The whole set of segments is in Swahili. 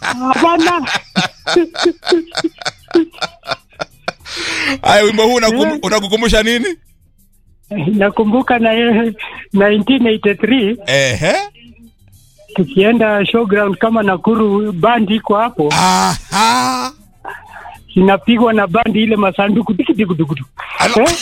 Hapana. Haya, wimbo huu unakum- unakukumbusha nini? Nakumbuka na yeye 1983 Ehe. tukienda showground kama Nakuru, bandi iko hapo Aha. inapigwa na bandi ile masanduku tikitikutukutu Ala- eh?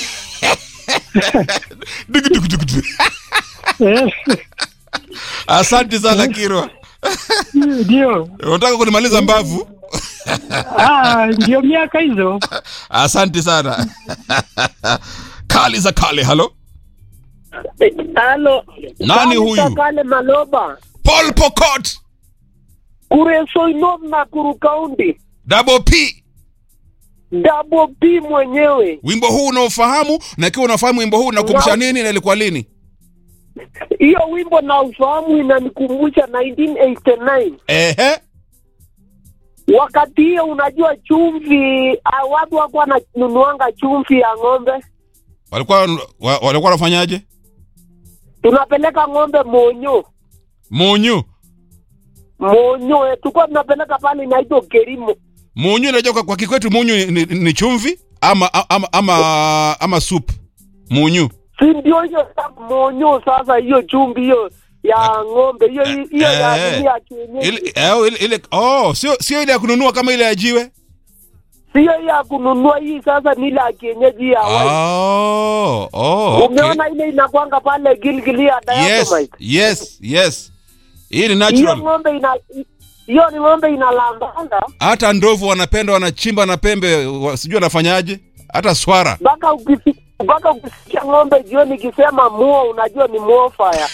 Dugu, dugu, dugu, dugu. eh, Asante sana Kirwa. ndio Unataka kunimaliza mbavu? ah, ndio miaka hizo. Asante sana. Kali za kale, halo. Halo. Nani huyu? Kale Maloba. Paul Pokot, Kureso Inom na Kuru County. Double P. Double P mwenyewe. Wimbo huu unaofahamu na ikiwa unafahamu wimbo huu unakumbusha nini na ilikuwa lini? Hiyo wimbo na ufahamu inanikumbusha 1989. Ehe. Wakati hiyo unajua chumvi, ah, watu wako wananunuanga chumvi ya ng'ombe. Walikuwa wa- walikuwa wanafanyaje? Tunapeleka ng'ombe Monyo. Munyu. Monyo, eh, tulikuwa tunapeleka pale inaitwa Kerimo. Munyu unajua kwa, kwa kikwetu munyu ni, ni, ni chumvi ama ama ama ama soup. Munyu. Si ndio hiyo sasa Monyo sasa hiyo chumvi hiyo ya ng'ombe hiyo hiyo ya eh, nini ya kienyeji. Ile eh, ile, ile oh, sio sio ile ya kununua kama ile ya jiwe. Sio hii ya kununua hii sasa ni ile ya kienyeji ya white. Oh, oh, okay. Umeona ile inakwanga pale Gilgili ya Yes, Dynamite. yes, yes. Hii ni Hiyo natural. ng'ombe ina hiyo ni ng'ombe inalambanga Hata ndovu wanapenda wanachimba na pembe, wa- sijui wanafanyaje. Hata swara. mpaka ukisi- mpaka ukisikia ng'ombe jioni ikisema muo unajua ni muo fire.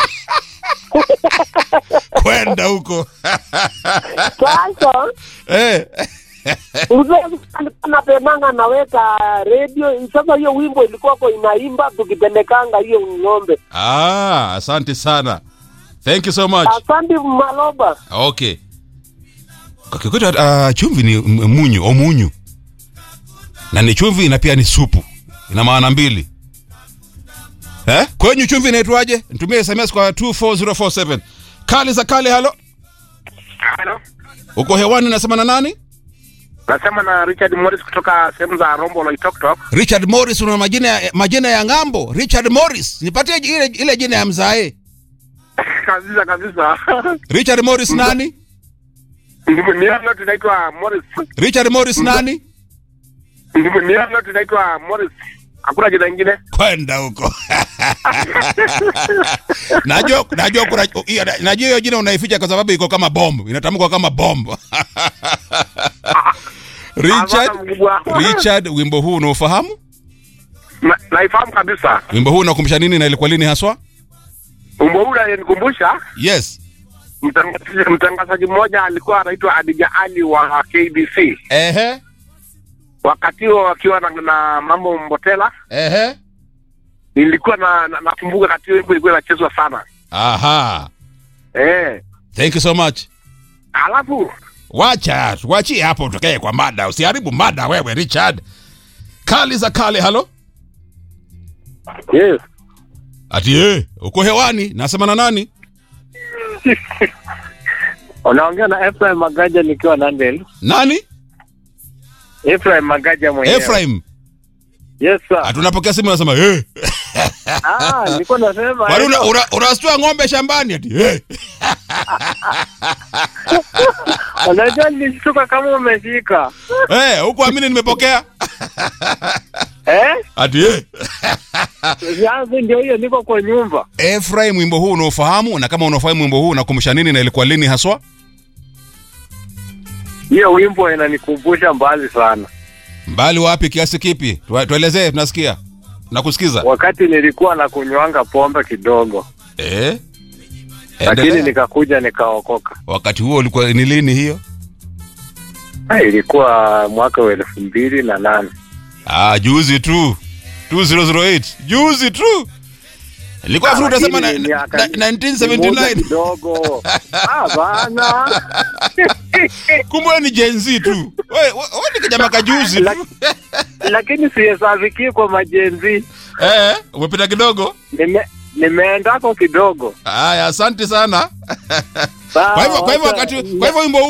Kwenda huko. Sasa eh. mzee alikuwa anapendanga naweka radio. Sasa hiyo wimbo ilikuwa kwa inaimba tukipelekanga hiyo ng'ombe. Ah, asante sana. Thank you so much. Asante Maloba. Okay. Kwa kikwetu uh, chumvi ni m- munyu au munyu. Na ni chumvi na pia ni supu. Ina maana mbili. Eh? Kwenyu chumvi inaitwaje? Nitumie SMS kwa 24047. Kali za kale halo. Halo. Uko hewani nasema na nani? Nasema na Richard Morris kutoka sehemu za Rombo Loitoktok. Richard Morris una majina ya, majina ya ngambo. Richard Morris. Nipatie ile, ile jina ya mzae. kabisa kabisa. Richard Morris nani? Niano tunaitwa Morris. Richard Morris nani? Niano tunaitwa Morris. Hakuna jina lingine. Kwenda huko. najua najua kuna hiyo- najua hiyo jina unaificha kwa sababu iko kama bomb, inatamkwa kama bomb. Richard Hapana, mkubwa. Richard, wimbo huu unaofahamu? Na- Naifahamu kabisa. Wimbo huu unakumbusha nini na ilikuwa lini haswa? Umbo huu unanikumbusha Yes. mtangazaji mtangazaji mmoja alikuwa anaitwa Adija Ali wa KBC. Ehe. Wakati huo wakiwa na, na mambo Mbotela, Ehe. nilikuwa na, na nakumbuka wakati huo wimbo ilikuwa inachezwa sana. Aha. Eh. Thank you so much. Alafu Wacha, tuachie hapo tukae kwa mada. Usiharibu mada wewe Richard. Kali za kale, halo? yes. Ati eh, uko hewani, nasema na nani? Unaongea na Ephraim Magaja nikiwa Nandel. Nani? Ephraim Magaja mwenyewe. Ephraim. Yes sir. Atunapokea simu nasema eh. Ah, nilikuwa nasema. Bali una, hello. una, unastua ng'ombe shambani ati eh. Unajua nilishtuka kama umeshika. Eh, huko amini nimepokea. Eh? Ati eh. Yangu ndio hiyo niko kwa nyumba. Ephraim, wimbo huu unaofahamu na kama unaofahamu wimbo huu unakumbusha nini na ilikuwa lini haswa? Hiyo wimbo inanikumbusha mbali sana. Mbali wapi kiasi kipi? Tua- Tuelezee, tunasikia. Nakusikiza. Wakati nilikuwa na kunywanga pombe kidogo, Eh? lakini Endelea. nikakuja nikaokoka. Wakati huo ulikuwa ni lini hiyo? Ah, ilikuwa mwaka wa elfu mbili na nane. Ah, juzi tu 2008 juzi tu nilikuwa Ah, furu utasema na, lakini na, miaka- na, Muda 1979 kidogo. Ah, bana. kumbe wewe ni Gen Z tu wewe we, we ni kijana kajuzi tu Lak- lakini sihesabiki kwa majenzi. eh umepita kidogo Nime, nimeendako kidogo. haya asante sana Sawa, kwa hivyo kwa hivyo wacha- wakati kwa hivyo wimbo